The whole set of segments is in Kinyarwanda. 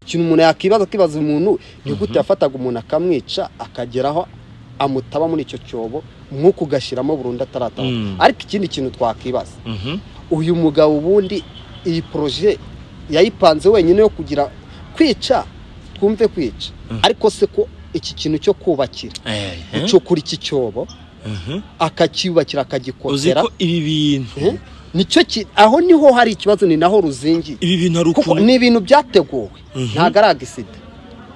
ikintu umuntu yakwibaza akibaza umuntu ni gute yafataga umuntu akamwica akageraho amutaba muri icyo cyobo nk'uko ugashyiramo burundu atarataha Mm. ariko ikindi kintu twakibaza Mhm. uyu mugabo ubundi iyi poroje yayipanze wenyine yo kugira kwica twumve kwica ariko se ko iki kintu cyo kubakira Eh, eh. gucukura iki cyobo Mhm. akacyubakira uzi akagikosera ko ibi bintu Eh? nicyo ki aho niho hari ikibazo ni naho ruzingiye ibi bintu ari kuko ukuntu ni ibintu byateguwe ntabwo ari agisida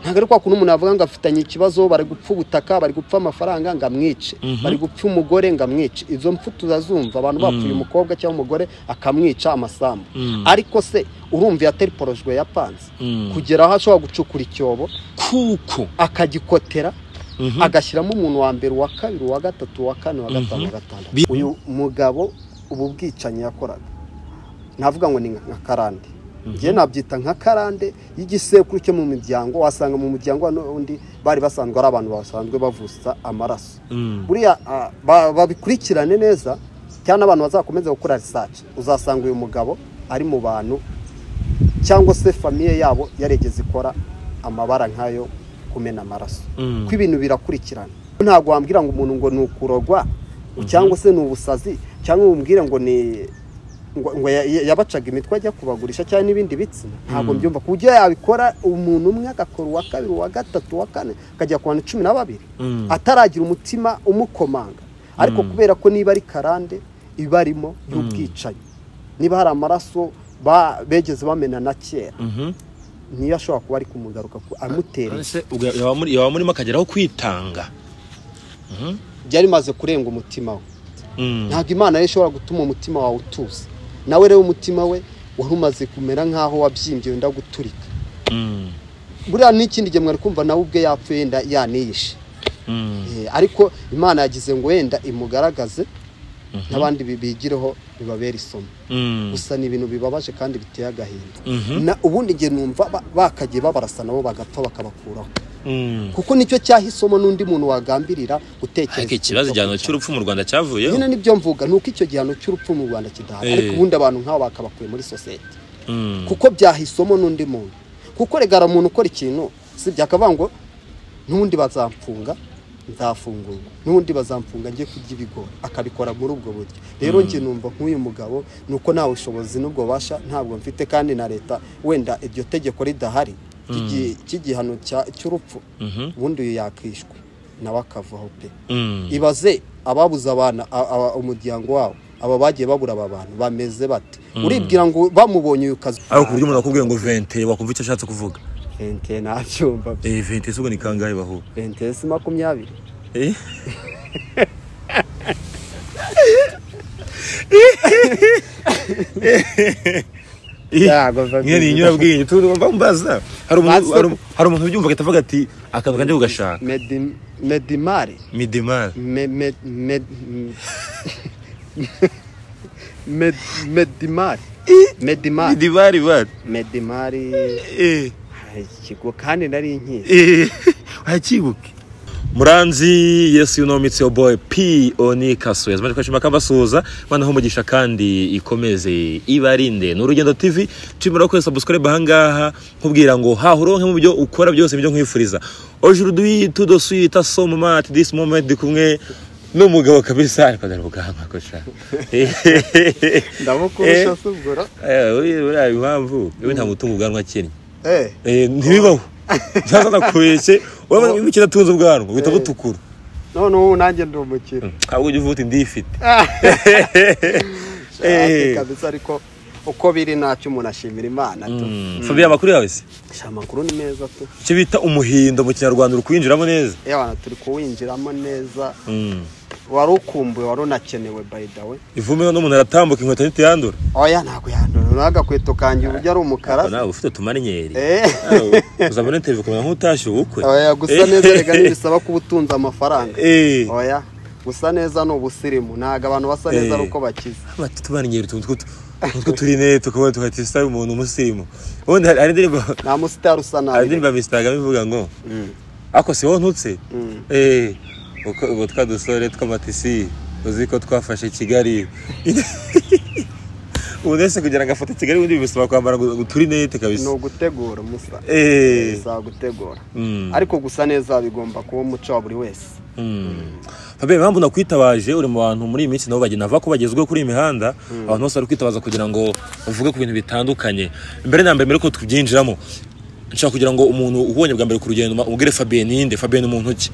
ntabwo ari kwa kuntu umuntu avuga ngo afitanye ikibazo bari gupfa ubutaka bari gupfa amafaranga ngo amwice bari gupfa umugore ngo amwice izo mpfu tuzazumva abantu bapfuye umukobwa cyangwa umugore akamwica amasambu Mm. ariko se urumva yatera porojwe yapanze Mm. kugera aho ashobora gucukura icyobo kuko akagikotera Mhm. agashyiramo umuntu wa mbere uwa kabiri uwa gatatu uwa kane uwa gatanu uwa gatandatu Bi- uyu mugabo ubu bwicanyi yakoraga navuga ngo ni nka nka karande njye nabyita nka karande y'igisekuru cyo mu miryango wasanga mu muryango n'undi bari basanzwe ari abantu basanzwe bavusa amaraso Mm. buriya ah, ba- babikurikirane neza cyangwa n'abantu bazakomeza gukora research uzasanga uyu mugabo ari mu bantu cyangwa se famiye yabo yarigeze ikora amabara nk'ayo kumena amaraso Mm. ko ibintu birakurikirana ntabwo wambwira ngo umuntu ngo ni ukurogwa cyangwa se ni ubusazi cyangwa wambwira ngo ni ngo ngo ya- ya- yabacaga imitwe ajya kubagurisha cyangwa n'ibindi bitsina ntabwo mbyumva ku buryo yabikora umuntu umwe agakora uwa kabiri uwa gatatu uwa kane akajya ku bantu cumi na babiri Mm. ataragira umutima umukomanga ariko kubera ko niba ari karande iba arimo y'ubwicanyi niba hari amaraso ba- begeze bamena na kera Mhm. niyo ashobora kuba ari kumugaruka ku- amutereye Ese ubwo yaba muri- yaba murimo akageraho kwitanga byari bimaze kurenga umutima we Mm. ntabwo imana yari ishobora gutuma umutima wawe utuza nawe rero umutima we wari umaze kumera nk'aho wabyimbye wenda guturika Mm. buriya n'ikindi gihe mwari kumva nawe ubwe yapfuye yenda yaniyishe Mm. Eh, ariko imana yagize ngo wenda imugaragaze n'abandi bi- bigireho bibabera isomo Mm. gusa ni ibintu bibabaje kandi biteye agahinda Mhm. Na- ubundi njye numva ba- bakagiye babarasa nabo bagapfa bakabakuraho Mm. kuko nicyo cyaha isomo n'undi muntu wagambirira gutekereza ariko ikibazo ikintu cyo igihano kwica. cy'urupfu mu rwanda cyavuyeho nyine nibyo mvuga ni uko icyo gihano cy'urupfu mu rwanda kidahari Eh. ariko ubundi abantu nk'abo bakabakuye muri sosiyete Mm. kuko byahisomo n'undi muntu kuko regara umuntu ukora ikintu si byakavuga ngo n'ubundi bazamfunga nzafungurwa n'ubundi bazamfunga njye kurya ibigori akabikora muri ubwo buryo rero njye numva nk'uyu mugabo ni uko nta bushobozi n'ubwo bubasha ntabwo mfite kandi na leta wenda iryo tegeko ridahari ry'igi- ry'igihano cya- cy'urupfu Mhm. ubundi uyu yakishwe nawe akavaho pe Mm. ibaze ababuze abana a- aba- umuryango wabo aba bagiye babura aba bantu bameze bate uribwira ngo bamubonye uyu kazi ariko ku buryo umuntu akubwiye ngo vente wakumva icyo ashatse kuvuga vente nabyumva eh vente se ubwo ni kangahe baho vente si makumyabiri eh Yago, vente. nyine ninyura bwinye turumva mbaza hari umuntu hari umu- hari umuntu ubyumva agahita avuga ati akantu kanjye kugashaka Medi- medimari midimar Me- me- med- m- Med- medimari medimari midimar bad medimari eh Ay, ikigo kandi nari nkizi eh wakibuke muranzi yesu yuno mitsi yo boy p oni kasuye zimaze kwashima kabasuhuza banaho umugisha kandi ikomeze ibarinde ni urugendo tv turimo no kwesa subscribe ahangaha nkubwira ngo haha uronke mu byo ukora byose ibyo nkwifuriza aujourd'hui tout de suite so moment at this moment ndi kumwe n'umugabo kabisa ariko dore ubwanwa ko sha ndabukurusha si ubwo Eh, uriya- uriya impamvu we nta mutungo ubwanwa akennye eh Eh, ntibibaho ntaza nakubeshye wowe niba ukina atunze ubwanwa uhita butukura noneho ubu nanjye ndi umukire ahubwo ujya uvuga uti ndifite Ati kabisa ariko uko biri ntacyo umuntu ashimira imana tu fabiye amakuru yawe se Sha, amakuru ni meza tu icyo bita umuhindo mu kinyarwanda uri kuwinjiramo neza yewe abantu turi kuwinjiramo neza Mm. wari ukumbuye wari unakenewe by the way ivume n'umuntu aratambuka inkweto ntitiyandura oya ntabwo yandura n'agakweto kanjye uburyo ari umukara nawe ufite utumariniyeri Eh. Ah, uzabona interineti ukamenya nk'utashye ubukwe oya gusa Eh. neza rega ntibisaba kuba utunze amafaranga Eh. oya gusa neza ni ubusirimu ntabwo abantu basa neza Eh. ari uko bakize bati tumariniyeri utuntu tw'utu- utwo turinete ukabona tugahita isitari umuntu umusirimu ubundi hari hari indirimbo nta musitari usa hari nabi indirimbo ya Mr. Kagame ivuga ngo Mm. ako si wowe ntutse Mm. Eh, uko- ubu twa dusore tw'amatisi uzi ko twafashe kigali ubu ndetse kugira ngo afate kigali ubundi bisaba kwambara ngo ngo uturinete ni kabisa ugutegura umusa eee bisaba gutegura Mm. ariko gusa neza bigomba kuba umuco wa buri wese Fabien impamvu nakwitabaje uri mu bantu muri iyi minsi nabo bagenda bava ko bagezweho kuri iyi mihanda abantu bose bari kwitabaza kugira ngo uvuge ku bintu bitandukanye mbere na mbere mbere ko tubyinjiramo nshaka kugira ngo umuntu ubonye bwa mbere ku rugendo ma- umubwire Fabien ni nde Fabien ni muntu ki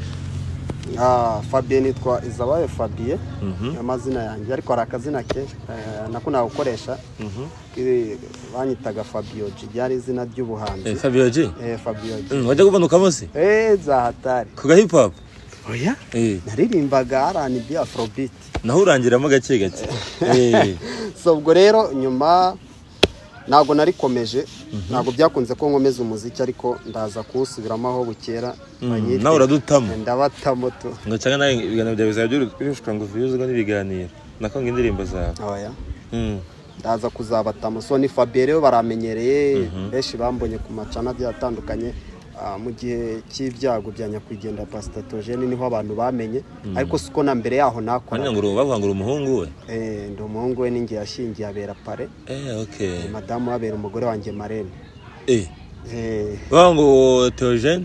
Ah, Fabien nitwa Izabaye Fabien amazina yanjye ariko hari akazina kenshi eh, nako nagukoresha Iri- banyitaga Fabioji ryari izina ry'ubuhanzi Fabien G eh, Fabioji Mm, wajya kubanuka munsi eh za hatari ku ga hip hop oya eh naririmbaga R&B Afrobeat naho urangiramo gake gake eh so ubwo rero nyuma ntabwo narikomeje ntabwo byakunze ko nkomeza umuziki ariko ndaza kuwusubiramo aho bukera banyite- nawe uradutamo. ndabatamo tu ngo cyangwa nawe ibiganiro byawe bizaba byurusha ngo viyuzwe n'ibiganiro nakonga indirimbo zawe oya Mm. ndaza kuzabatamo so ni Fabien rero baramenyereye benshi bambonye ku macana agiye atandukanye Ah, mu gihe cy'ibyago bya nyakwigendera pasitatogene niho abantu bamenye ariko siko na mbere yaho Wangira nakora ngo uru- bavuga ngo uri umuhungu we ndi umuhungu we n'ingihe yashingiye abera pare eh okay madamu we abera umugore wanjye marene eh Eh, bavuga ngo Theogene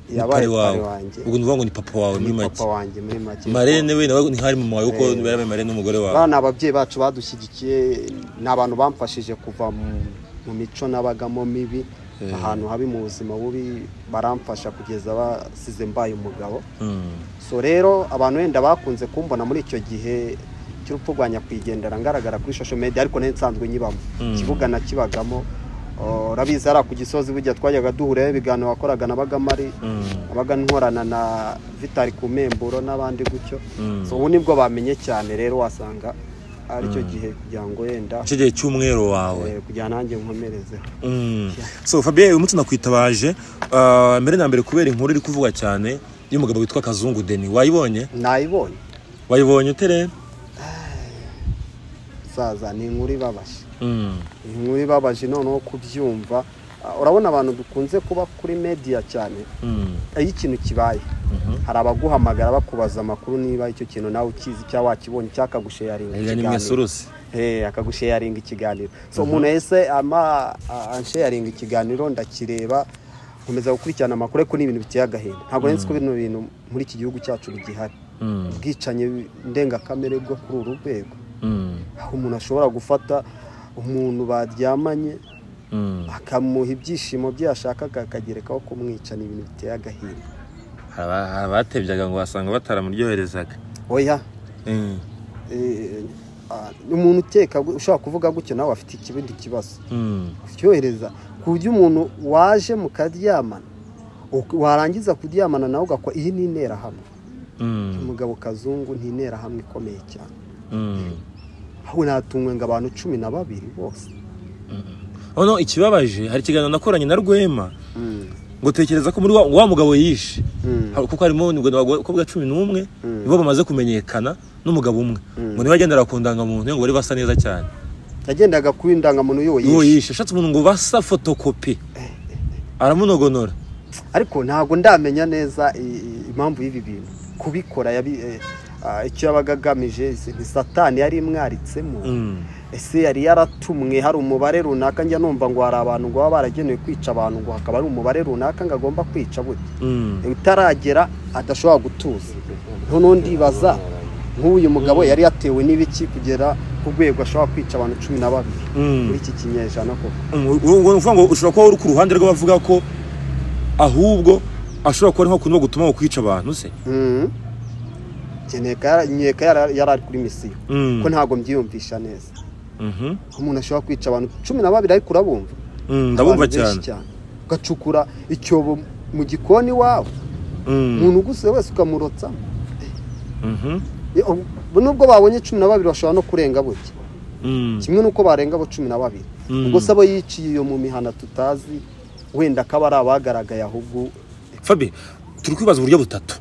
ni Yabaye pari wawe pari wanjye. ubwo nuvuga ngo ni papa wawe muri ni make papa wanjye muri make Marene we nawe ntihari mama wawe kuko barabaye Marene n'umugore wawe bana ababyeyi bacu badushyigikiye ni abantu bamfashije kuva mu- mu mico nabagamo mibi ahantu habi mu buzima bubi baramfasha kugeza basize mbaye umugabo Mm. so rero abantu wenda bakunze kumbona muri icyo gihe cy'urupfu rwa nyakwigendera ngaragara kuri social media ariko nari nsanzwe nyibamo ikibuga nakibagamo Oh, urabizi hariya ku gisozi bujya twajyaga duhurayo ibiganiro wakoraga nabagamo ari nabaga nkorana na vitari ku memburo n'abandi gutyo so ubu nibwo bamenye cyane rero wasanga ari cyo gihe kugira ngo wenda icyo gihe cy'umwero wawe eh, kugira nanjye nkomerezeho Mm. so Fabien uyu munsi nakwitabaje ah, mbere na mbere kubera inkuru iri kuvugwa cyane y'umugabo witwa Kazungu Deni wayibonye nayibonye wayibonye ute rero saza ni inkuru ibabaje Mm. inkuru ibabaje noneho kubyumva Ah, urabona abantu dukunze kuba kuri media cyane Mm. iyo ikintu kibaye hari abaguhamagara bakubaza amakuru niba icyo kintu nawe ukizi cyangwa wakibonye cyangwa akagusheyaringa Erega ni mwesuruse Eh, akagusheyaringa ikiganiro so umuntu wese ama a- ansheyaringa ikiganiro ndakireba nkomeza gukurikirana amakuru ariko ni ibintu biteye agahinda ntabwo nzi ko bino bintu muri iki gihugu cyacu bigihari Mm. ubwicanyi ndengakamere bwo kuri uru rwego Mm. aho umuntu ashobora gufata umuntu baryamanye Mm. akamuha ibyishimo bye yashakaga akagerekaho kumwica ni ibintu biteye agahinda Hari aba- hari abatebyaga ngo wasanga bataramuryoherezaga oya Mm. eh, ah, umuntu ukeka gu- ushobora kuvuga gutyo nawe afite ikindi kibazo Mm. kuryohereza ku buryo umuntu waje mukaryamana uk- warangiza kuryamana nawe ugakora iyi ni interahamwe Mm. umugabo kazungu ni interahamwe ikomeye cyane Mm. aho natumwe ngo abantu cumi na babiri bose Oh no, ikibabaje hari ikiganiro nakoranye na Rwema ngo tekereza ko muri wa, wa mugabo yishe Mm. Hari- kuko harimo nibwo abakobwa cumi n'umwe nibo bamaze kumenyekana n'umugabo umwe ngo niba agendera ku ndangamuntu ngo bari basa neza cyane yagendaga kuba indangamuntu y'uwo uwo yishe yishe ashatse umuntu ngo basa fotokopi aramunogonora ariko ntabwo ndamenya neza i- i- impamvu y'ibi bintu kubikora yabi- eh, ah, icyo yabaga agamije si- ni satani yari imwaritsemo Mm. ese yari yaratumwe hari umubare runaka njya numva ngo hari abantu ngo baba baragenewe kwica abantu ngo hakaba hari umubare runaka ngo agomba kwica burya Mm. utaragera adashobora gutuza noneho ndibaza nk'uyu mugabo yari yatewe n'ibiki kugera ku rwego ashobora kwica abantu cumi na babiri Mm. muri iki kinyejana koko Mm, ubu ngubu ni ukuvuga ngo ushobora kuba uri ku ruhande rw'abavuga ko ahubwo ashobora kuba ari nko kuno gutuma ngo kwica abantu se Mhm. Njye nkeka- nkeka yara- yari ari kuri misiyo Mm. ko ntabwo mbyiyumvisha neza Mhm. ko umuntu ashobora kwica abantu cumi na babiri ariko urabumva Mm, ndabumva Abantu benshi cyane ugacukura icyobo mu gikoni iwawe Mm. umuntu uguse wese ukamurotsamo Mhm. Eh, ubu nubwo babonye cumi na babiri bashobora no kurenga buke Mm. kimwe n'uko barenga abo cumi na babiri Mm. ubwo se abo yiciye iyo mu mihanda tutazi wenda akaba ari abagaragaye ahubwo Fabi turi kwibaza uburyo butatu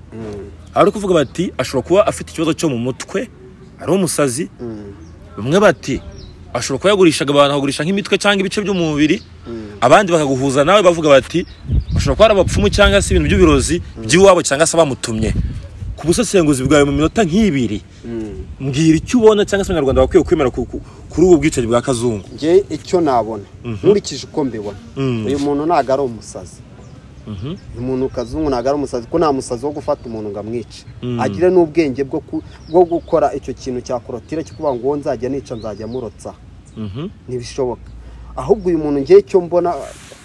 abari kuvuga bati ashobora kuba afite ikibazo cyo mu mutwe ari umusazi bamwe bati ashobora kuba yagurishaga abantu akagurisha nk'imitwe cyangwa ibice by'umubiri abandi bakaguhuza nawe bavuga bati ashobora kuba ari abapfumu cyangwa se ibintu by'ubirozi by'iwabo cyangwa se bamutumye ku busesenguzi bwawe mu minota nk'ibiri mbwira icyo ubona cyangwa se abanyarwanda bakwiye kwemera ku- ku- kuri ubu bwicanyi bwa kazungu njye icyo nabona nkurikije uko mbibona Mm. uyu muntu ntabwo ari umusazi uyu muntu kazungu ntabwo ari umusazi kuko nta musazi wo gufata umuntu ngo amwice agire n'ubwenge bwo ku- bwo gukora icyo kintu cya korotire cyo kuvuga ngo uwo nzajya nica nzajya murotsa Mhm. ntibishoboka ahubwo uyu muntu ngewe icyo mbona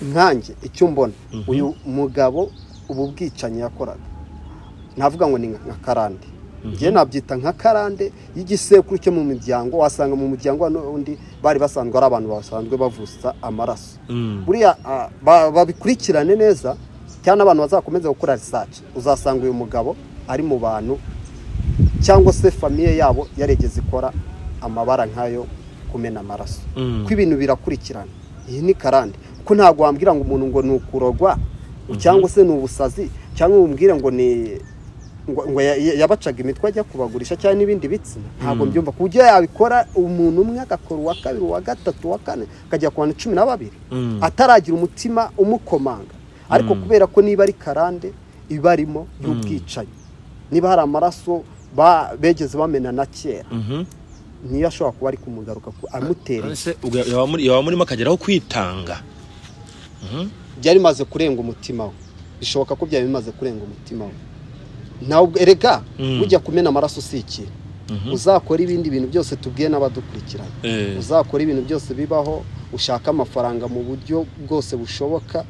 nkanjye icyo mbona uyu mugabo ubu bwicanyi yakoraga navuga ngo ni nka nka karande ngewe nabyita nka karande y'igisekuru cyo mu miryango wasanga mu muryango n'undi bari basanzwe ari abantu basanzwe bavusa amaraso Mm. buriya ah, ba- babikurikirane neza cyangwa n'abantu bazakomeza gukora risaci uzasanga uyu mugabo ari mu bantu cyangwa se famiye yabo yarigeze ikora amabara nk'ayo kumena amaraso Mm. ko ibintu birakurikirana iyi ni karande kuko ntabwo wambwira ngo umuntu ngo ni ukurogwa cyangwa se ni ubusazi cyangwa wumubwire ngo ni ngo ngo ya- ya- yabacaga imitwe ajya kubagurisha cyangwa n'ibindi bitsina ntabwo mbyumva ku buryo yabikora umuntu umwe agakora uwa kabiri uwa gatatu uwa kane akajya ku bantu cumi na babiri Mm. ataragira umutima umukomanga ariko kubera ko niba ari karande iba arimo y'ubwicanyi niba hari amaraso ba- begeze bamena na kera Mhm. niyo ashobora kuba ari kumugaruka ko amutereye Ese ubwo yaba muri- yaba murimo akageraho kwitanga byari bimaze kurenga umutima we bishoboka ko byari bimaze kurenga umutima we nawe ubwe- erega Mm. ujya kumena amaraso si ikintu Mhm. uzakora ibindi bintu byose tubwiye n'abadukurikiranye Eh. uzakora ibintu byose bibaho ushaka amafaranga mu buryo bwose bushoboka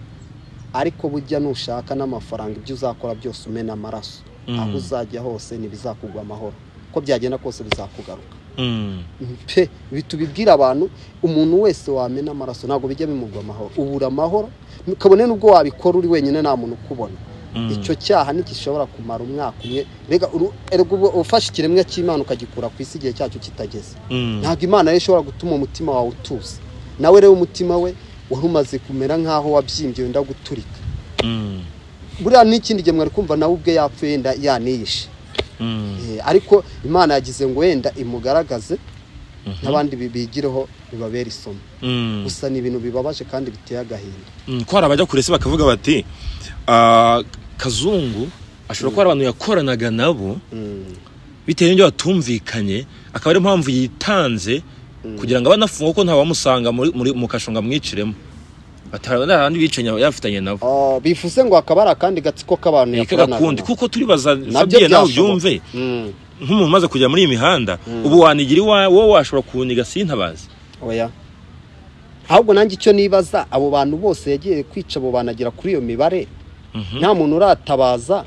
ariko burya nushaka n'amafaranga ibyo uzakora byose umena amaraso Mm. aho uzajya hose ntibizakugwa amahoro uko byagenda kose bizakugaruka Mm. pe ibi tubibwira abantu umuntu wese wamena amaraso ntabwo bijya bimugwa amahoro ubura amahoro kabone n'ubwo wabikora uri wenyine nta muntu ukubona Mm. icyo cyaha ntigishobora kumara umwaka umwe rega uru- erega ubu ufashe ikiremwa cy'imana ukagikura ku isi igihe cyacyo kitageze Mm. ntabwo imana rero ishobora gutuma umutima wawe utuza nawe rero umutima we wari umaze kumera nk'aho wabyimbye wenda guturika Mm. buriya n'ikindi gihe mwari kumva nawe ubwe yapfuye yenda yaniyishe Mm. Eh, ariko imana yagize ngo wenda imugaragaze n'abandi bi- bigireho bibabera isomo Mm. gusa ni ibintu bibabaje kandi biteye agahinda Mm, ko hari abajya kure se bakavuga bati "Ah, kazungu ashobora kuba ari abantu yakoranaga nabo bitewe n'ibyo batumvikanye akaba ariyo mpamvu yitanze kugira ngo abanafunga kuko ntawamusanga muri, muri, mu kasho ngo amwiciremo batarabandi bicanyi aba yafitanye nabo Ah, bivuze ngo hakaba hari akandi gatsiko k'abantu ike yakoranaga gakundi nabo. kuko turibaza nabyo fabien nawe byashoboka. ubyumve Mm, nk'umuntu umaze kujya muri iyi mihanda ubu wanigira iwawe wowe washobora kuwuniga sintabazi oya ahubwo nanjye icyo nibaza abo bantu bose yagiye kwica abo bantu agera kuri iyo mibare nta muntu uratabaza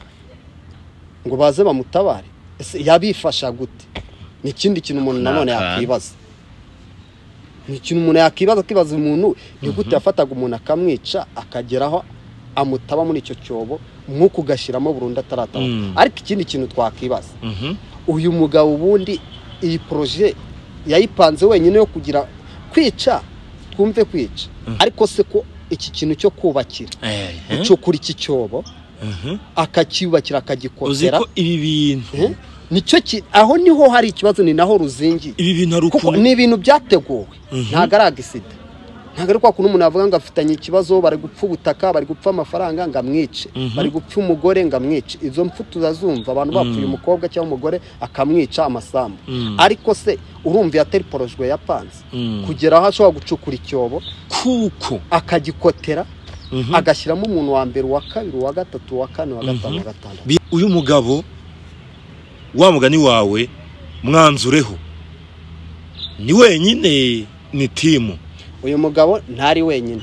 ngo baze bamutabare ese yabifasha gute ni ikindi kintu umuntu Ni nanone akantu. yakwibaza ni ikintu umuntu yakwibaza akibaza umuntu ni gute yafataga umuntu akamwica akageraho amutaba muri icyo cyobo umwuka ugashyiramo burundu atarataha Mm. ariko ikindi kintu twakibaza Mhm. uyu mugabo ubundi iyi poroje yayipanze wenyine yo kugira kwica twumve kwica ariko se ko iki kintu cyo kubakira Eh, eh. gucukura iki cyobo Mhm. akacyubakira uzi akagikotera ko ibi bintu Eh? nicyo ki aho niho hari ikibazo ni naho ruzingiye ibi bintu hari kuko ukuntu ni ibintu byateguwe ntabwo ari agisida ntabwo ari kwa kuntu umuntu avuga ngo afitanye ikibazo bari gupfa ubutaka bari gupfa amafaranga ngo amwice bari gupfa umugore ngo amwice izo mpfu tuzazumva abantu bapfuye umukobwa cyangwa umugore akamwica amasambu Mm. ariko se urumva yateri porojwe yapanze Mm. kugera aho ashobora gucukura icyobo kuko akagikotera Mhm. agashyiramo umuntu wa mbere uwa kabiri uwa gatatu uwa kane uwa gatanu uwa gatandatu Bi- uyu mugabo wa mugani wawe mwanzureho ni wenyine ni timu uyu mugabo ntari wenyine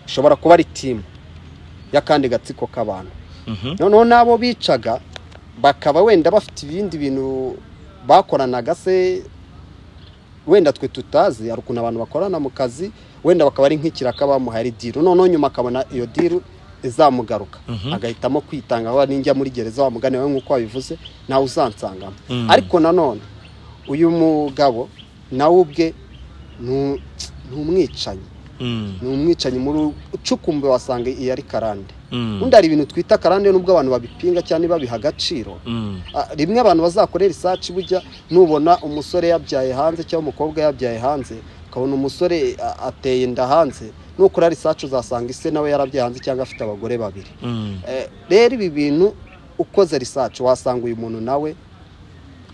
ushobora kuba ari timu y'akandi gatsiko k'abantu Mhm. noneho n'abo bicaga bakaba wenda bafite ibindi bintu bakoranaga se wenda twe tutazi hari ukuntu abantu bakorana mu kazi wenda bakaba ari nk'ikiraka bamuhaye ari diru noneho nyuma akabona iyo diru izamugaruka agahitamo kwitanga aho ninjya muri gereza wa mugani wawe nk'uko wabivuze nawe uzansangamo Mm. ariko nanone uyu mugabo nawe ubwe ni u- ni umwicanyi Mm. ni umwicanyi muri ucukumbe wasanga iyi ari karande Mm. undi hari ibintu twita karande nubwo abantu babipinga cyangwa ntibabiha agaciro Mm. Ah, rimwe abantu bazakorera isaci bujya nubona umusore yabyaye hanze cyangwa umukobwa yabyaye hanze ukabona umusore ah, ateye inda hanze nukora risaci uzasanga ise nawe yarabyaye hanze cyangwa afite abagore babiri Mm. Eh, rero ibi bintu ukoze risaci wasanga uyu muntu nawe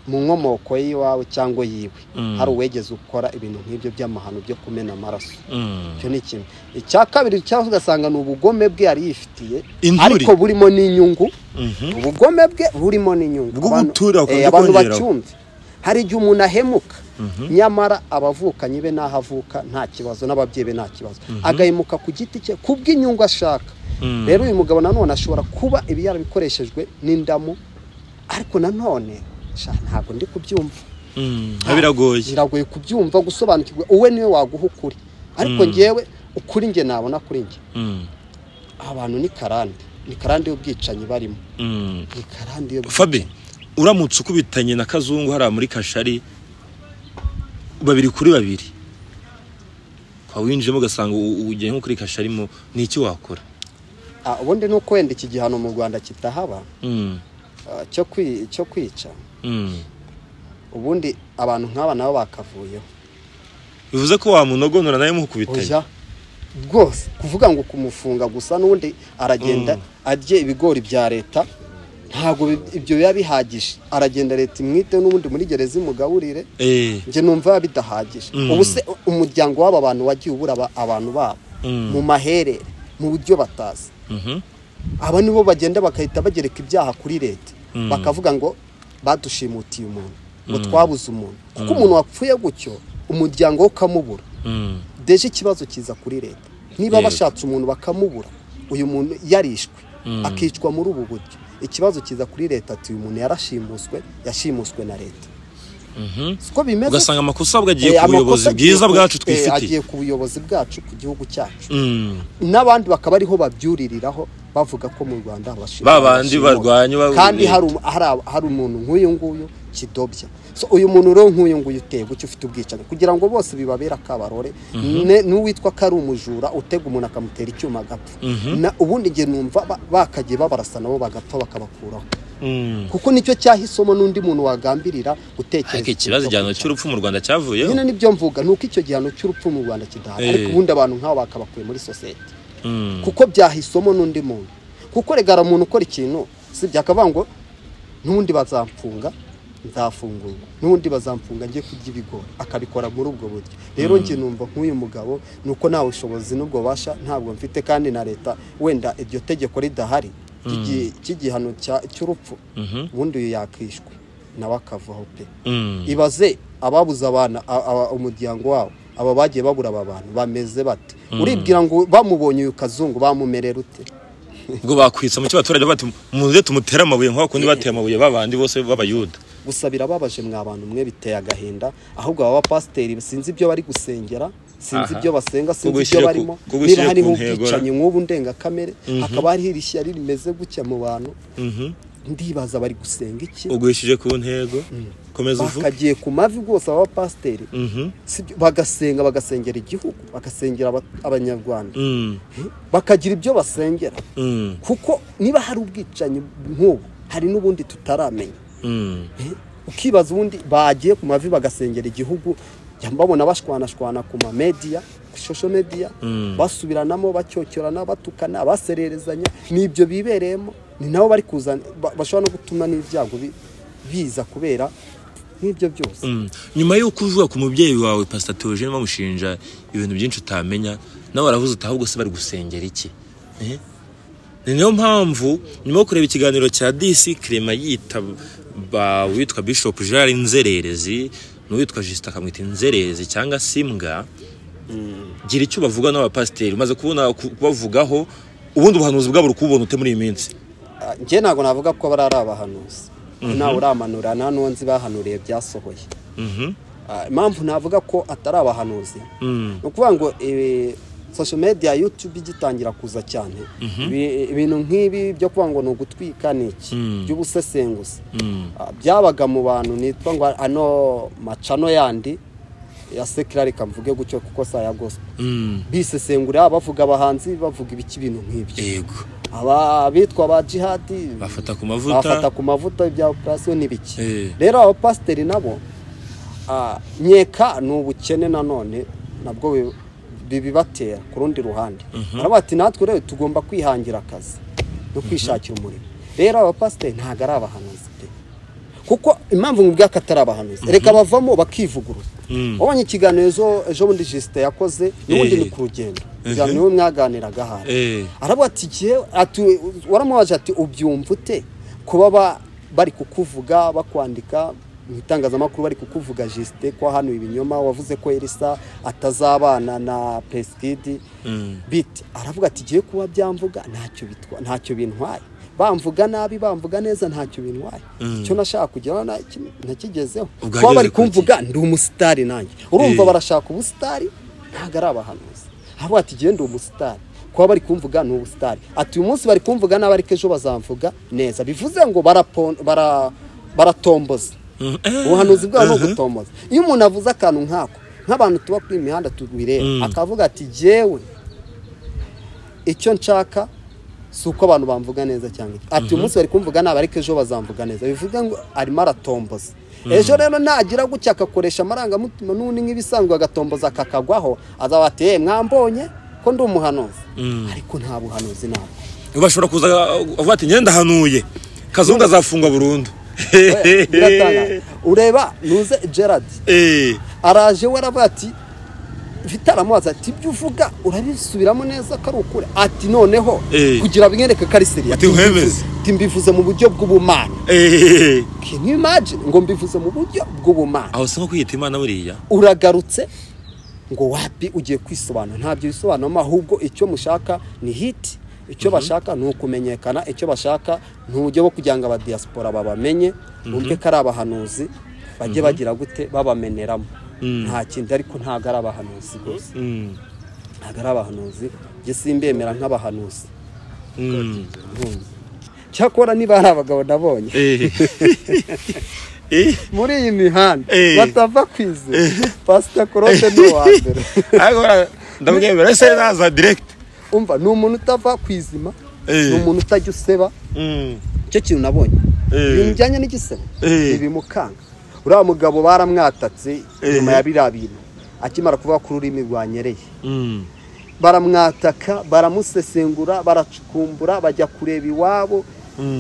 mu nkomoko y'iwawe cyangwa yiwe Mm. hari uwegeze ukora ibintu nk'ibyo by'amahano byo kumena amaraso Mm. icyo ni kimwe icya kabiri cyangwa ugasanga ni ubugome bwe yari yifitiye Inzuri. ariko burimo n'inyungu Mhm. ubugome bwe burimo n'inyungu Bwo Abantu- gutura eh, ukajya abantu ukongeraho. bacyumve hari igihe umuntu ahemuka nyamara abavukanyi be n'aho avuka nta kibazo n'ababyeyi be nta kibazo agahemuka ku giti cye ku bw'inyungu ashaka Mm. rero uyu mugabo nanone ashobora kuba ibi yarabikoreshejwe n'indamu ariko nanone sha, ntabwo ndi kubyumva Mm. biragoye biragoye kubyumva gusobanukirwa uwe niwe waguha ukuri ariko ngewe ukuri nge nabona kuri nge Mm. abantu ni karande ni karande y'ubwicanyi barimo Mm. ni karande y'ubwicanyi fabi uramutse ukubitanye na kazungu hariya muri kashari babiri kuri babiri ukaba winjiyemo ugasanga u- u- ugiye nko kuri kashari mo ni iki wakora Ah, ubundi ni uko wenda iki gihano mu rwanda kitahaba Mm. ah, cyo kwi- cyo kwica Mm. ubundi abantu nk'aba nabo bakavuyeho bivuze ko wamunogonora nawe mukubitanye oya rwose kuvuga ngo kumufunga gusa n'ubundi aragenda arye ibigori bya leta ntabwo bi- ibyo biba bihagije aragenda leta imwite n'ubundi muri gereza imugaburire Eh. njye numva biba bidahagije Mm. ubu se umuryango w'aba bantu wagiye ubura aba- abantu babo Mm. mu maherere mu buryo batazi Mhm. aba nibo bagenda bagahita bagereka ibyaha kuri leta Mm. bakavuga ngo badushimutiye umuntu ngo twabuze umuntu kuko umuntu wapfuye gutyo umuryango we ukamubura Mm. deje ikibazo kiza kuri leta niba Yego. bashatse umuntu bakamubura uyu muntu yarishwe akicwa muri ubu buryo ikibazo kiza kuri leta ati uyu muntu yarashimuswe yashimuswe na leta Mhm. siko bimeze ugasanga amakosa ahubwo agiye Eh, ku buyobozi amakosa agiye bwiza ku- bwacu eh, twifitiye agiye ku buyobozi bwacu ku gihugu cyacu Mm. n'abandi bakaba ariho babyuririraho bavuga ko mu rwanda abashima- Ba bandi abashima- barwanya ba- kandi leta. hari um- hari ab- hari umuntu nk'uyu nguyu kidobya so uyu muntu rero nk'uyu nguyu uteye gutyo ufite ubwicanyi kugira ngo bose bibabera akabarore ne- n'uwitwa ko ari umujura utega umuntu akamutera icyuma agapfa Na- ubundi njye numva ba- bakagiye babarasa nabo bagapfa bakabakuraho Mm. kuko nicyo cyahisemo n'undi muntu wagambirira gutekereza ariko ikibazo ibyo igihano kwica. cy'urupfu mu rwanda cyavuyeho nyine nibyo mvuga ni uko icyo gihano cy'urupfu mu rwanda kidahari Eh. ariko ubundi abantu nk'abo bakabakuye muri sosiyete Mm. kuko byahisemo n'undi muntu kuko regara umuntu ukora ikintu si byakavuga ngo n'ubundi bazamfunga nzafungurwa n'ubundi bazamfunga njye kurya ibigori akabikora muri ubwo buryo rero njye numva nk'uyu mugabo ni uko nta bushobozi n'ubwo bubasha ntabwo mfite kandi na leta wenda iryo tegeko ridahari ry'igi- ry'igihano cya- cy'urupfu Mhm. ubundi uyu yakishwe nawe akavaho pe Mm. ibaze ababuze abana a- a- umuryango wabo aba bagiye babura aba bantu bameze bate uribwira ngo bamubonye uyu kazungu bamumerera ute ubwo bakwitsa mu cyo abaturage bati muze tumutere amabuye nk'aho kundi bateye amabuye babandi bose b'abayuda gusa birababaje mwa bantu mwe biteye agahinda ahubwo aba bapasiteri sinzi ibyo bari gusengera sinzi Aha. ibyo basenga sinzi Kugushyira ibyo ku- barimo kugushyira niba hariho ku ntego, ubwicanyi nk'ubu ndengakamere hakaba hariho irishyari rimeze gutya mu bantu ndibaza bari gusenga iki uguhishije ku ntego komeza uvuge bakagiye ku mavi rwose aba bapasiteri Mhm. Si byo- bagasenga bagasengera igihugu bagasengera aba- abanyarwanda Mm. bakagira ibyo basengera Mm. kuko niba hari ubwicanyi nk'ubu hari n'ubundi tutaramenya Mm. Eh, ukibaza ubundi bagiye ku mavi bagasengera igihugu jya mbabona bashwanashwana ku mamediya ku shosho mediya basubiranamo bacyocyorana batukana basererezanya ni ibyo bibereyemo ni nabo bari kuzana ba- bashobora no gutuma n'ibyago bi- biza kubera nk'ibyo byose Mm. nyuma y'uko uvuga ku mubyeyi wawe pasita teogene bamushinja ibintu byinshi utamenya nawe waravuze uti ahubwo se bari gusengera iki Eh? ni nayo mpamvu nyuma yo kureba ikiganiro cya disi kirema yitaba uwitwa bishop gerard inzererezi n'uwitwa jisita akamwita inzererezi cyangwa simbwa gira icyo bavuga n'abapasiteri umaze kubona ku- kubavugaho ubundi ubuhanuzi bwabo uri kububona ute muri iyi minsi Ah, njye ntabwo navuga ko bari ari abahanuzi ntawe uramanura nta n'uwo nzi bahanuriye byasohoye Mhm. Ah, impamvu navuga ko atari abahanuzi Mm. ni ukuvuga ngo eh, social media youtube igitangira kuza cyane ibi- ibintu nk'ibi byo kuvuga ngo ni ugutwika ni iki by'ubusesenguzi Mm. Ah, byabaga mu bantu nitwa ngo ano macano yandi ya sekirari kamvuge gutyo kuko saya gospel Mm. bisesengura bavuga abahanzi bavuga ibiki bintu nk'ibyo yego aba bitwa ba jihadi bafata ku bafata mavuta ku mavuta bya operasiyo n'ibiki Eh. rero abapasiteri nabo ah, nkeka ni ubukene nanone nabwo bi- bibibatera ku rundi ruhande araba ati natwe rero tugomba kwihangira akazi no kwishakira umurimo rero abapasiteri ntabwo ari abahanuzi pe kuko impamvu nkubwiye ko atari abahanuzi reka bavamo bakivuguruza wabonye ikiganiro ejo ejo bundi jisite yakoze n'ubundi Eh. ni ku rugendo Mhm. ikiganiro wowe mwaganiraga hano Eh. aravuga ati igihe ati- waramubaje ati ubyumva ute kuba ba- bari kukuvuga bakwandika mu itangazamakuru bari kukuvuga jisite ko hano ibinyoma wavuze ko elisa atazabana na pesikidi Mm. biti aravuga ati igihe kuba byamvuga ntacyo bitwa ntacyo bintwaye bamvuga nabi bamvuga neza ntacyo bintwaye icyo nashaka kugeraho naki- nakigezeho Ubwo kuba bari ageze ku kumvuga ndi umusitari nanjye urumva Eh. barashaka ubusitari ntabwo ari abahanuzi aravuga ati igihe ndi umusitari kuba bari kumvuga ni ubusitari ati uyu munsi bari kumvuga nabi ariko ejo bazamvuga neza bivuze ngo barapon- bara- baratomboza Mm, eh. ubuhanuzi bwabo ni Mhm. ugutomboza iyo umuntu avuze akantu nk'ako nk'abantu tuba kuri iyi mihanda tubireba Mm. akavuga ati jyewe icyo nshaka si uko abantu bamvuga neza cyangwa iki ati uyu munsi bari kumvuga nabi ariko ejo bazamvuga neza bivuga ngo arimo aratomboza ejo rero nagira gutya agakoresha amarangamutima n'undi nk'ibisanzwe agatomboza kakagwaho azaba ati "Eh, mwambonye ko ndi umuhanuzi Mm. ariko nta buhanuzi nabwo bashobora kuza avuga ati ngenda hanuye kazungu azafungwa burundu biratangaje ureba nuze gerard Eh. araje we aravuga ati bitaramubaza ati ibyo uvuga urabisubiramo neza ko ari ukuri ati noneho Eh. kugira bimwereke ko ari seriya Ati uhemeze. mbivuze mu buryo bw'ubumana Eh. can you imagine ngo mbivuze mu buryo bw'ubumana aho si nko kwiyita imana buriya uragarutse ngo wapi ugiye kwisobanura ntabyo bisobanuramo ahubwo icyo mushaka ni hiti icyo bashaka ni ukumenyekana icyo bashaka ni uburyo bwo kugira ngo abadiyasipora babamenye bumve ko ari abahanuzi bajye bagira gute babameneramo nta kindi ariko ntabwo ari abahanuzi rwose Mm. ntabwo ari abahanuzi njye simbemera nk'abahanuzi Mm. nkumva. cyakora niba hari abagabo nabonye Eh. Eh. muri iyi mihanda Eh. batava ku izu pasita korote ni uwa mbere Ariko bara- ndamwemera ese naza direct umva ni umuntu utava ku izima Eh. ni umuntu utajya useba Mm. icyo kintu nabonye Eh. ibintu bijyanye n'igisebo Eh. ntibimukanga uriya mugabo baramwatatse Eh. nyuma ya biriya bintu akimara kuvuga ko ururimi rwanyereye Mm. baramwataka baramusesengura baracukumbura bajya kureba iwabo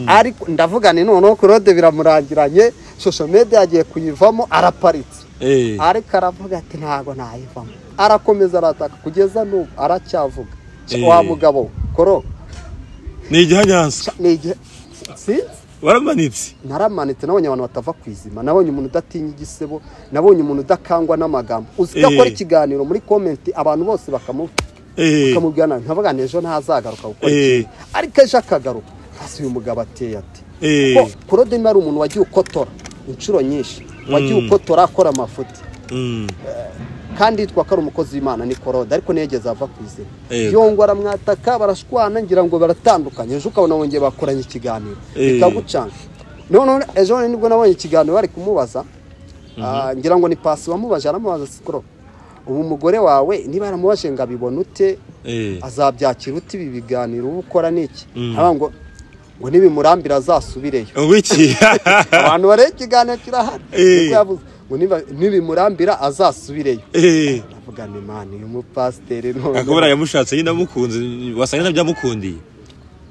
ariko ndavuga ni noneho kurode biramurangiranye shosho mede yagiye kuyivamo araparitse Eh. ariko aravuga ati ntabwo nayivamo arakomeza arataka kugeza n'ubu aracyavuga Eh. wa mugabo koro ni igihanyanza ni igihe sinzi waramanitse naramanitse nabonye abantu batava ku izima nabonye umuntu udatinya igisebo nabonye umuntu udakangwa n'amagambo uzi ko Eh. akora ikiganiro muri komenti abantu bose bakamuvuga Eh. ukamubwira nabi nkavuga ngo ejo ntazagaruka gukora Eh. ikintu ariko ejo akagaruka hasi uyu mugabo ateye ati Eh. ko kurode niba ari umuntu wagiye ukotora inshuro nyinshi wagiye Mm. ukotora akora amafuti Mm. kandi yitwa ko ari umukozi w'imana ni korode ariko ntiyigeze ava ku izina Eh. yongwa aramwataka barashwana ngira ngo baratandukanye ejo ukabona bongeye bakoranye ikiganiro Eh. bikagucanga noneho ejo bundi nibwo nabonye ikiganiro bari kumubaza ah, ngira ngo ni pasi wamubaje aramubaza sikoro ubu umugore wawe niba yaramubajije ngo abibone ute Eh. azabyakira uti ibi biganiro uba ukora n'iki Mm. aravuga ngo ngo nibimurambira azasubireyo Wiki. abantu bareba ikiganiro kirahari Eh. Niko yavuze ngo niba- nibimurambira azasubireyo Eh. ndavuga ni mani uyu mupasiteri none akabura yamushatse nyine amukunze wasanga ntabyamukundiye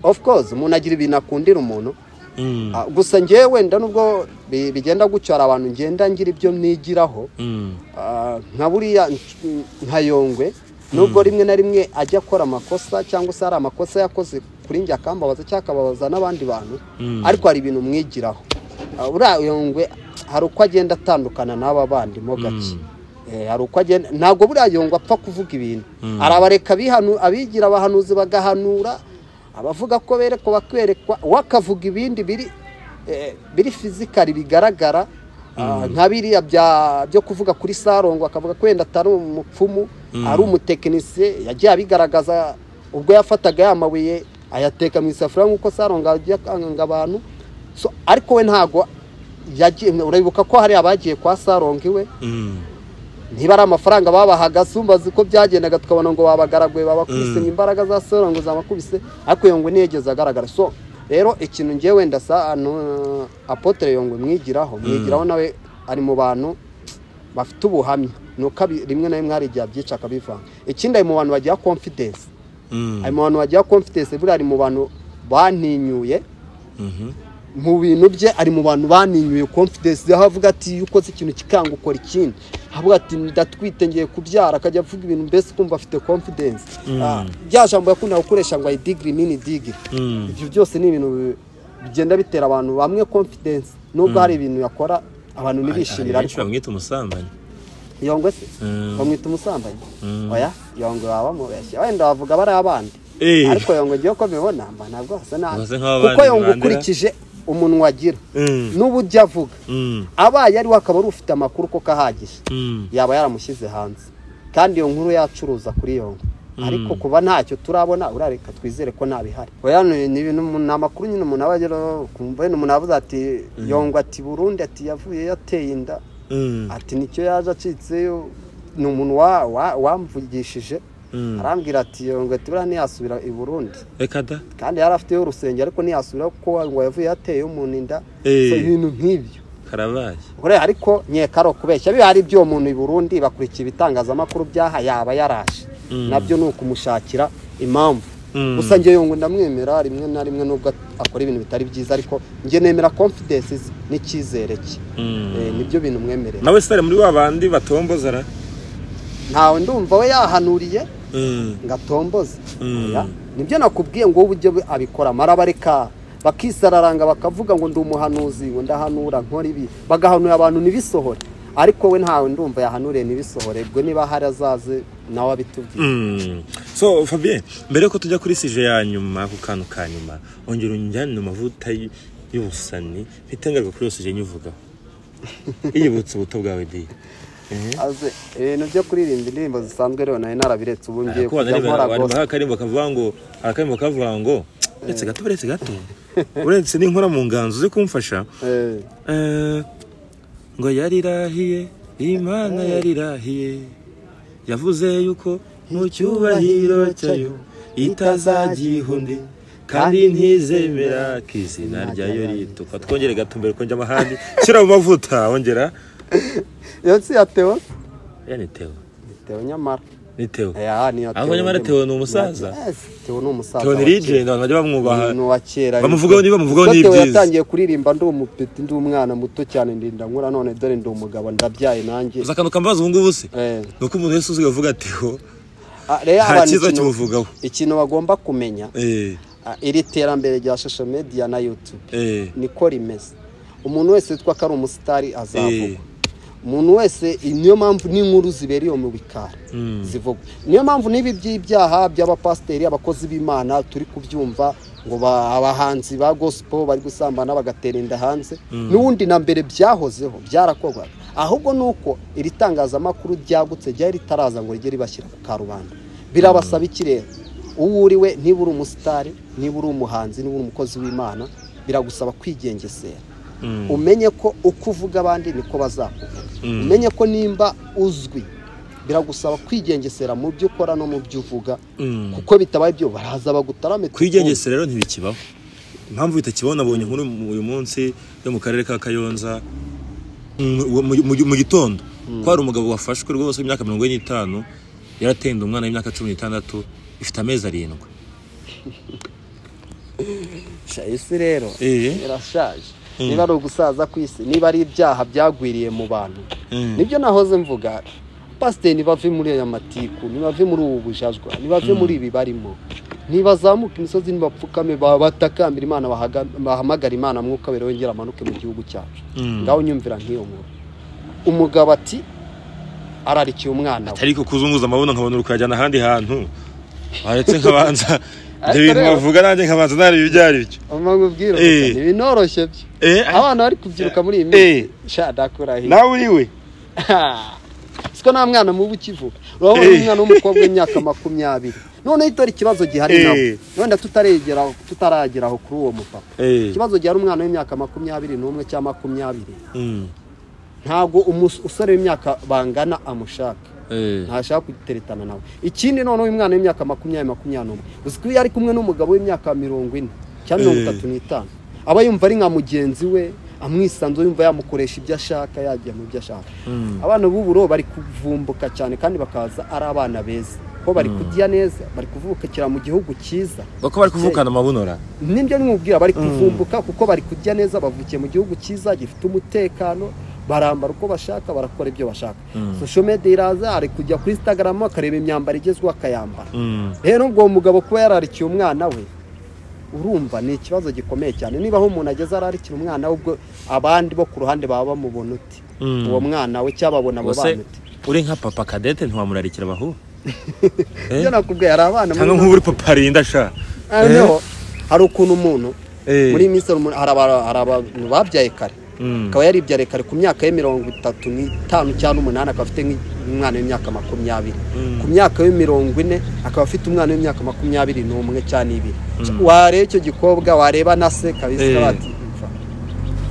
of course umuntu agira ibintu akundira umuntu Mm. Ah, gusa ngewe wenda nubwo bi- bigenda gucyara abantu ngenda ngira ibyo nigiraho Mm. Ah, nka buriya nc- nka yongwe nubwo rimwe na rimwe ajya akora amakosa cyangwa se hari amakosa yakoze kuri njye akambabaza cyangwa akababaza n'abandi bantu Mm. ariko hari ibintu mwigiraho Ah, uriya yongwe hari uko agenda atandukana n'aba bandi mo gake Eh, hari uko agenda ntabwo buriya yongwe apfa kuvuga ibintu arabareka abihanu- abigira abahanuzi bagahanura abavuga ko berekwa bakerekwa we akavuga ibindi biri eh, biri fizikari bigaragara Ah, nka biriya bya- byo kuvuga kuri sarongo akavuga ko wenda atari umupfumu ari umutekinisiye yagiye abigaragaza ubwo yafataga ya mabuye ayateka mu isafuriya nk'uko sarongo ajya akanga abantu So, ariko we ntabwo yagiye urabibuka ko hari abagiye kwa sarongo iwe Mm. niba ari amafaranga babahaga sumbazi ko byagendaga tukabona ngo babagaraguye babakubise ngo imbaraga za soro ngo zabakubise ariko yongwe ntiyageze agaragara so rero ikintu ngewe wenda sa no, apotre yongwe mwigiraho mwigiraho nawe ari mu bantu bafite ubuhamya ni uko abi- rimwe na rimwe hari igihe abyica akabivanga ikindi ari mu bantu bagira confidence Mm. ari mu bantu bagira confidence buriya ari mu bantu baninyuye Mhm. mu bintu bye ari mu bantu baninyuye confidence aho avuga ati iyo ukoze ikintu kikanga ukora ikindi avuga ati ndatwite ngiye kubyara akajya avuga ibintu mbese kumva afite confidence Ah, rya jambo yakunda gukoresha ngo ayi digiri mini digiri Mm. ibyo byose ni ibintu bi- bigenda bitera abantu bamwe confidence nubwo hari ibintu yakora abantu ntibishimira benshi ariko bamwita umusambanyi yongwe se Mm. bamwita umusambanyi Mm. oya yongwe baba bamubeshya wenda bavuga bari abandi Eh. ariko yongwe ngewe uko mbibona mba ntabwo hasa nabi Basa nk'abandi kuko yongwe bandera. ukurikije umunwa agira Mm. n'uburyo avuga Mm. abaye ariwe akaba ari ufite amakuru koko ahagije Mm. yaba yaramushyize hanze kandi iyo nkuru yacuruza kuri yongo ariko kuba ntacyo turabona urareka twizere ko ntabihari oya ni ni ibintu umuntu- ni amakuru nyine umuntu aba agera ukumva wenda umuntu avuze ati yongo ati burundi ati yavuye yateye inda Mm. ati nicyo yaje acitseyo ni umuntu wa- wa- wamvugishije Mm. arambwira ati yongo ati buriya ntiyasubira i burundi Reka da. kandi yari afiteyo urusengero ariko ntiyasubira kuko ngo yavuye yateyeyo umuntu inda Eh. So, ibintu nk'ibyo karabaye Ure, ariko nkeka ari ukubeshya biba ari ibyo uwo muntu i burundi bakurikiye ibitangazamakuru byaha yaba yaraje nabyo ni ukumushakira impamvu Mm. gusa njye yungu ndamwemera rimwe na rimwe nubwo akora ibintu bitari byiza ariko njye nemera confidence ze n'icyizere cye Mm. Eh, nibyo bintu mwemerera nawe sitari muri wa bandi batombozara ntawe ndumva we yahanuriye Mm. ngo atomboze Mm. Oya, nibyo nakubwiye ngo wowe uburyo be- abikoramo arabareka bakisararanga bakavuga ngo ndi umuhanuzi ngo ndahanura nkora ibi bagahanura abantu ntibisohore ariko we ntawe ndumva yahanuriye ntibisohore ubwo niba hari azaze nawe abitubwiye Mm. so fabien mbere yuko tujya kuri sije ya nyuma ako kantu ka nyuma ongera unjyane mu mavuta y- y'ubusani ntitangarwe kuri iyo sije nyuvugaho yibutse ubuto bwawe di aze ibintu byo kuririmba indirimbo zisanzwe rero nawe narabiretse ubu ngiye kujya nkora gospel baha akarimbo kavuga ngo akarimbo kavuga ngo uretse gato uretse gato uretse n'inkora mu nganzo uzi kumfasha Eh, Eh, ngo yarirahiye imana yarirahiye yavuze yuko mu cyubahiro cyayo itazagiha undi kandi ntizemera ko izina ryayo ritukwa twongere gato mbere kongera amahandi shyira mu mavuta wongera iyo si iya Theo ya ni teo Ni Theo nyamara ni teo Eh, ni iya Ahubwo nyamara nyine. Theo ni umusaza? Yes, Theo ni umusaza teo ni wa kera. legend abantu bajya bamwubaha umuntu wa kera bamuvugaho niba bamuvugaho Ubwo Theo n'ibyiza. yatangiye kuririmba ndi umupeti ndi umwana muto cyane ndinda nkura none dore ndi umugabo ndabyaye nanjye gusa akantu kambaza ubu ngubu se Eh, ni uko umuntu wese uzi avuga teo ah, rero nta abantu cyiza ikintu- kimuvugaho. ikintu bagomba kumenya eh ah, iri terambere rya social media na youtube eh niko rimeze umuntu wese witwa ko ari umusitari Eh. azavugwa umuntu wese niyo mpamvu n'inkuru zibera iyo mu bikari zivugwa niyo mpamvu n'ibi by'ibyaha by'abapasiteri abakozi b'imana turi kubyumva ngo ba- abahanzi ba gospel bari gusambana bagatera inda hanze n'ubundi na mbere byahozeho byarakorwaga ahubwo ni uko iri tangazamakuru ryagutse ryari ritaraza ngo rijye ribashyira ku karubanda birabasaba ikirere uwo uri we niba uri umusitari niba uri umuhanzi niba uri umukozi w'imana biragusaba kwigengesera umenye ko uko uvuga abandi niko bazakuvuga umenye ko nimba uzwi biragusaba kwigengesera mu byo ukora no mu byo uvuga Mm. kuko bitabaye ibyo baraza bagutarame kwigengesera rero ntibikibaho impamvu bitakibona abonye nkuru mu- uyu munsi yo mu karere ka kayonza Mm, uwo mu- mu- mu gitondo ko hari umugabo wafashwe rwose w'imyaka mirongo ine n'itanu yaratenda umwana w'imyaka cumi n'itandatu ifite amezi arindwi kuguca isi rero Eh. irashaje niba ari ugusaza ku isi niba ari ibyaha byagwiriye mu bantu nibyo nahoze mvuga pasiteri ntibave muri aya matiku ntibave muri ubu bujajwa ntibave muri ibi barimo ntibazamuke imisozi ntibapfukame ba- batakambira imana bahaga- bahamagara imana mwuka wera wongera amanuke mu gihugu cyacu ngaho nyumvira nk'iyo nkuru umugabo ati ararikiye umwana we atari ko kuzunguza amabuno nkabona uri kuyajyana ahandi hantu waretse nkabanza ibyo bintu Ariko rero- bavuga nanjye nkabanza nareba ibyo ari byo amamubwira Eh. ibinoroshye byo Eh, ah. abana bari kubyiruka muri iyi Eh. minsi sha ndakurahiye nawe uriwe siko nta mwana mubi ukivuka urabona Eh. umwana w'umukobwa w'imyaka makumyabiri noneho dore ikibazo gihari Eh. nabo wenda tutaragera tutarageraho kuri uwo mupapa Eh. ikibazo gihari umwana w'imyaka makumyabiri n'umwe cyangwa makumyabiri Mm, ntabwo umus- umusore w'imyaka bangana amushaka eh, ntashaka kuteretana nawe ikindi noneho uyu mwana w'imyaka makumyabiri makumyabiri n'umwe uzi ko iyo ari kumwe n'umugabo w'imyaka mirongo ine cyangwa mirongo Eh. itatu n'itanu aba yumva ari nka mugenzi we amwisanzura yumva yamukoresha ibyo ashaka yajya mu byo ashaka abana b'uburo bari kuvumbuka cyane kandi bakaza ari abana beza ko bari kurya neza bari kuvukira mu gihugu cyiza kuko bari kuvukana amabunura nibyo nimubwira bari kuvumbuka kuko bari kurya neza bavukiye mu gihugu cyiza gifite umutekano barambara uko bashaka barakora ibyo bashaka social media iraza ari kujya kuri instagram akareba imyambaro igezweho akayambara rero ubwo uwo mugabo kuba yararikiye umwana we urumva ni ikibazo gikomeye cyane niba aho umuntu ageze ararikira umwana we ubwo abandi bo ku ruhande baba bamubona uti Mm. uwo mwana we cyangwa babona abo ubuse bana uti uri nka papa kadete ntiwamurarikira abahungu ibyo nakubwiye hari abana muri cyangwa nk'ubu uri papa rinda sha Ah, noneho hari ukuntu umuntu Eh. muri iyi minsi hari umuntu- hari aba- hari abantu babyaye kare Mm. akaba yaribyariye kare ku myaka ye mirongo itatu n'itanu cyangwa umunani akaba afite nk'i- umwana w'imyaka makumyabiri ku myaka ye mirongo ine akaba afite umwana w'imyaka makumyabiri n'umwe cyangwa ibiri wareba icyo gikobwa wareba na se kabisa Eh. bati "Mfa."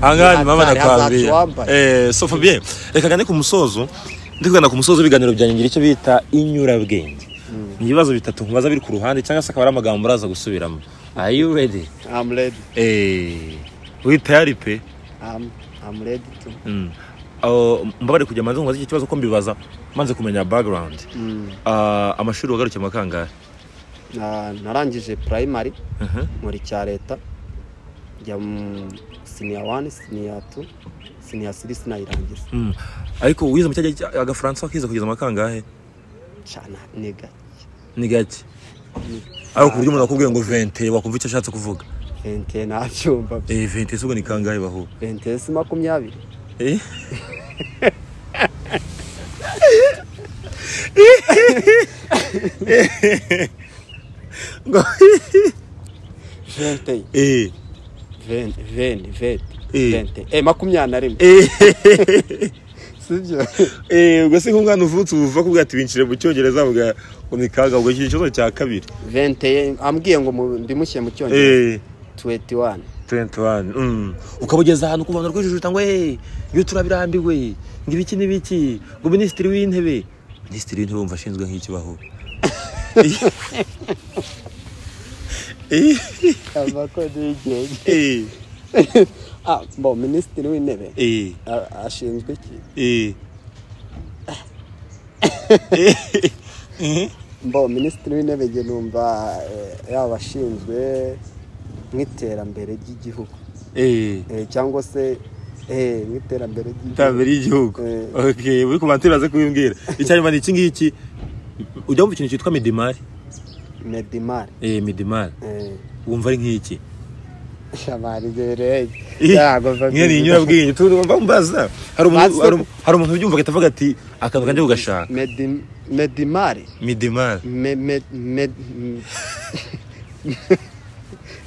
ahangaha ni Hatari, mama hazacu wambaye. nakwambira so fabien reka gane ku musozo ndi kugana ku musozo w'ibiganiro byanjye ngira icyo bita inyurabwenge ni ibibazo bitatu nkubaza biri ku ruhande cyangwa se akaba ari amagambo uraza gusubiramo are you ready I'm ready. Eh, uri tayari pe I'm- I'm ready to. Mm. Oh, mbabare kujya manze nkubaza iki kibazo ko mbibaza manze kumenya background Mm. Ah, amashuri wagarukiye mu kangahe Na- narangije primary Mhm. muri cya leta njya mu siniya wani siniya tu siniya siri sinayirangiza Mm. ariko wize mu cyajya agafaransa wakize kugeza mu kangahe cyane ni gake ni gake ariko ku buryo umuntu akubwiye ngo 20 wakumva icyo ashatse kuvuga vente ntabyumva eh 20 se ubwo ni kangahe baho vente si makumyabiri Eh? Ngo- vente Eh. vente vente vente Eh. vente eh makumyabiri na rimwe Eh. sibyo Eh, ubwo se nk'umwana uvutse uvuga ko ati bincire mu cyongereza avuga ngo ni kangahe ubwo iki kibazo cya kabiri vente ambwiye ngo mu- mbimushyire mu cyongereza eh tuweti wani 21 mm. ukabugeza ahantu ku bantu rwijujuta ngo hey, iyo turabirambiwe ngo ibiki n'ibiki ngo minisitiri w'intebe minisitiri w'intebe wumva ashinzwe nk'ikibaho Eh, amakode y'igihe eh, ah bo minisitiri w'intebe eh, a- ashinzwe iki eh. Eh, eh. mbo minisitiri w'intebe njye numva eh, yaba ashinzwe nk'iterambere ry'igihugu Eh, Eh, cyangwa se eh, nk'iterambere ry'igihugu iterambere ry'igihugu Eh. Okay, uri ku bantu uraza kubimbwira icyanyuma ni iki ngiki ujya wumva ikintu cyitwa midimari medimari eh, midimari wumva ari nk'iki shabarizereye Nyine ni inyurabwenge turumva mbaza hari umuntu hari umu- hari umuntu ubyumva agahita avuga ati akantu kanjye ugashaka medimari midimari Me- me- me- m-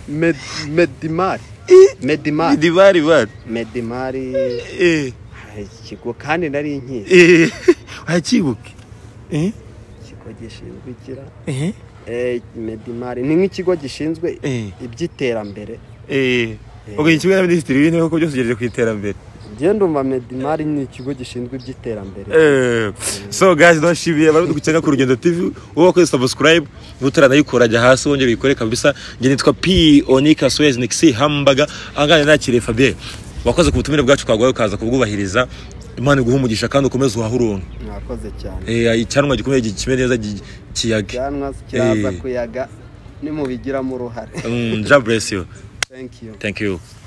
Med- medimari medimari midimari bari medimari eh ah, ikigo kandi nari nkizi eh wakibuke eh ikigo gishinzwe igira eh Eh, medimari ni nk'ikigo gishinzwe Eh. iby'iterambere eh ubwo iki kimwe na minisitiri w'intebe kuko byose ugejeje ku iterambere njye ndumva medimari ni ikigo gishinzwe iby'iterambere Eh, so guys ndashimiye abari dukenera ku rugendo tv wowe wakoze subscribe utaranayikora ajya hasi wongera uyikore kabisa njye nitwa p onika swez nixi hambaga ahangaha nakiriye fabien wakoze ku butumire bwacu twaguhaye ukaza kubwubahiriza imana iguha umugisha kandi ukomeze uhahe uronke mwakoze cyane Eh, icyanwa gikomeye gikime neza gi- kiyage cyanwa kiraza Eh. kuyaga nimubigiramo uruhare Mm, ja bless you thank you thank you